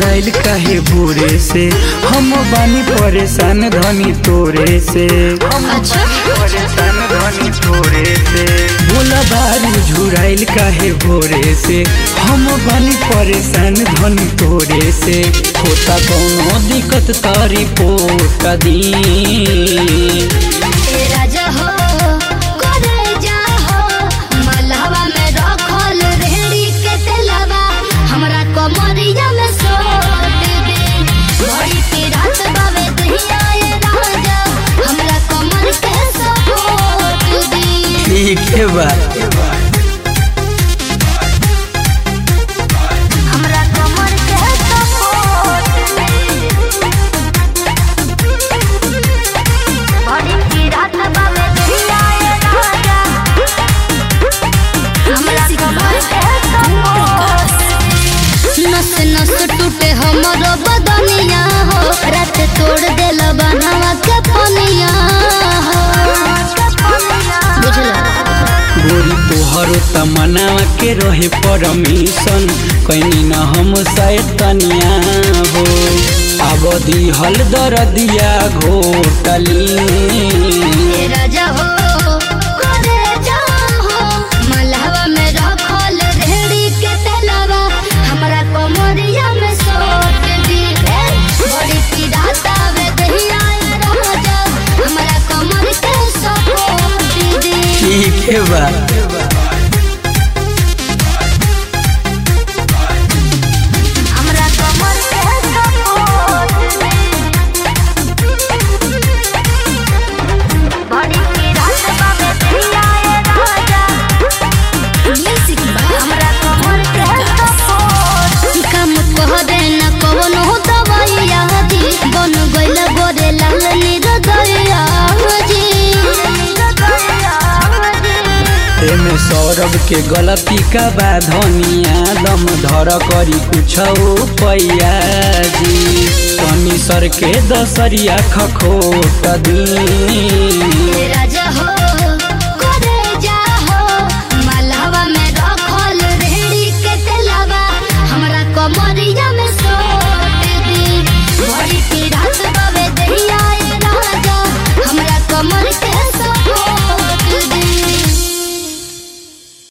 झुराइल काहे भोरे से हम बानी परेशान धनी तोरे से हम अच्छा। परेशान धनी तोरे से बोला बारू झुराइल काहे भोरे से हम बानी परेशान धनी तोरे से होता कौनो दिक्कत तारी पोट दी ए राजा हो करे जा हो मलहवा में रखल रेड़ी के तेलवा हमरा कमरिया में सोट दे बड़ी की रात बावे दहिया ए राजा हमरा कमर के सपोर्ट दे ठीक है बा हमरा कमर के सपोर्ट दे बड़ी की रात बावे दहिया ए राजा हमरा कमर के सपोर्ट नस नस टूटे हमरो बदनिया हो रात तोड़ देल बनवा के पनिया हो बुझला गोरी तोहरो तमन्ना के रहे परमिशन कैनी न हम सैतनिया हो अवधि हल दर दिया घोटली ए राजा हो करे जा हो मलहवा में रखल रेड़ी के तेलवा हमरा कमरिया में सोट दी ए, बड़ी पीड़ाता वे दहिया ए राजा हमरा कमर के सपोर्ट दी ठीक है बा हमरा कमर के सपोर्ट दे बड़ी की रात बावे दहिया ए राजा म्यूजिक बा हमरा कमर के सपोर्ट काम कह दे न कवनो दवाइया जी बन गइल गोरे लाल निरदया जी एमे सौरभ के गलती का बा धनिया दम धर करी कुछ पैया जी तनी सर के दसरिया खखोट दी तेरा